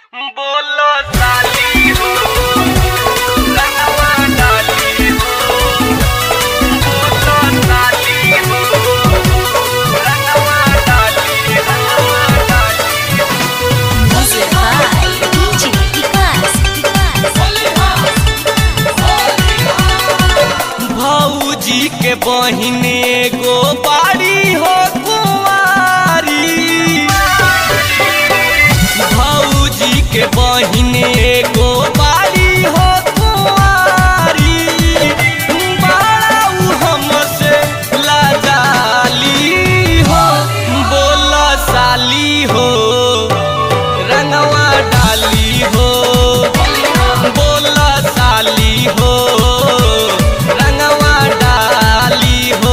बोलो साली हो रंगवा डाली हो बोलो साली हो रंगवा डाली रंगवा डाली Music by DJ Vikas. भौजी के बहिने गो बाड़ी हो कुंवारी भौजी के बहिने गो बाड़ी हो कुंवारी बड़ा उ हमसे लाजाली हो बोला साली हो रंगवा डाली हो बोला साली हो रंगवा डाली हो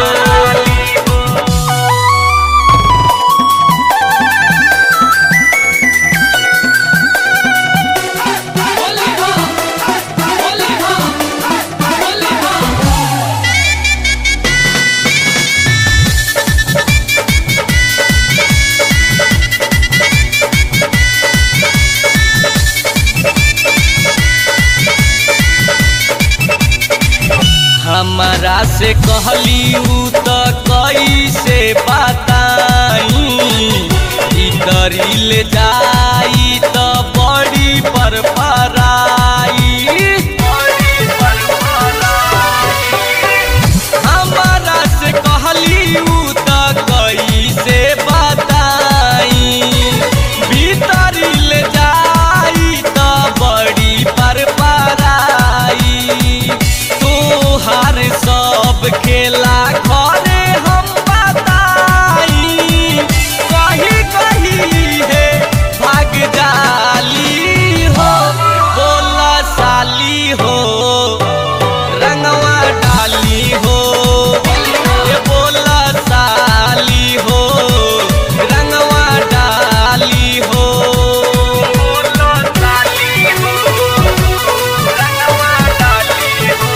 हमरा से कहली उ त कैसे बताई भीतरी ले जाई त बड़ी पर पराई हमरा से कहली उ त कैसे बताई भीतरी ले जाई त बड़ी पर पराई तोहार सब खेला घरे हम बताई कहीं कहीं है भाग जाली हो बोला साली हो रंगवा डाली हो ये बोला साली हो रंगवा डाली हो बोला साली हो रंगवा डाली हो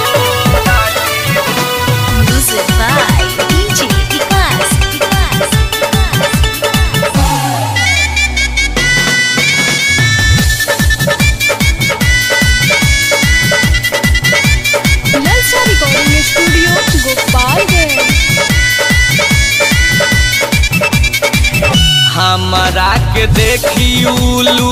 Music by DJ Vikas. ललचा रिकॉर्डिंग स्टूडियो गोपालगंज हमरा के देखी उलू